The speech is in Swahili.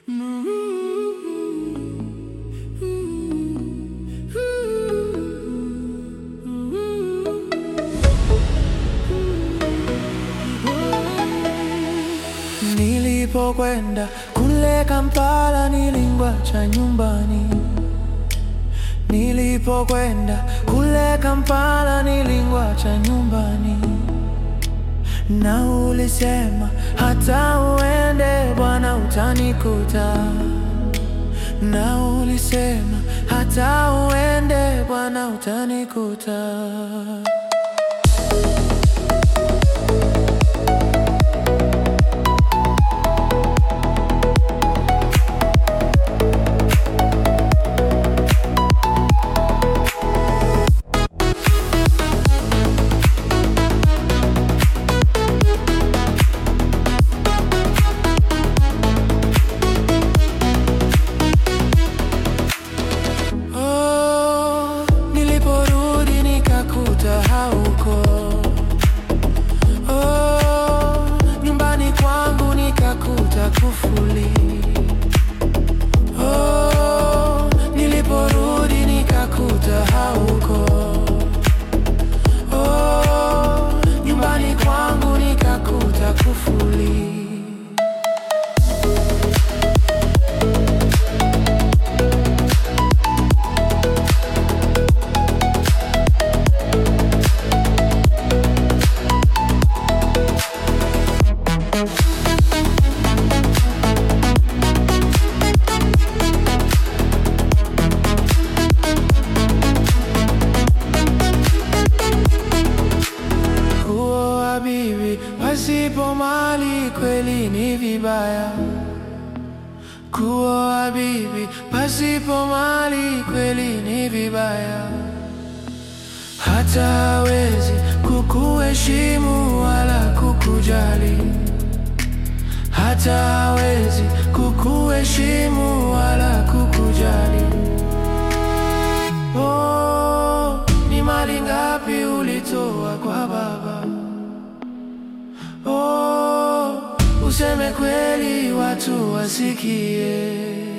Nilipokwenda kule Kampala nilingwacha nyumbani. Nilipokwenda kule Kampala nilingwacha nyumbani, na ulisema hata uende Bwana utanikuta, na ulisema hata uende Bwana utanikuta. Oh, niliporudi nikakuta hauko. Oh, nyumbani kwangu nikakuta kufuli. Oh, niliporudi nikakuta hauko. Oh, nyumbani kwangu nikakuta kufuli. Kuoa bibi pasipo mali kweli ni vibaya. Kuoa bibi pasipo mali kweli ni vibaya. Hata hawezi kukuheshimu wala kukujali. Hata hawezi kukuheshimu wala kukujali. Oh, ni mali ngapi ulitoa kwa baba? Oh, useme kweli watu wasikie.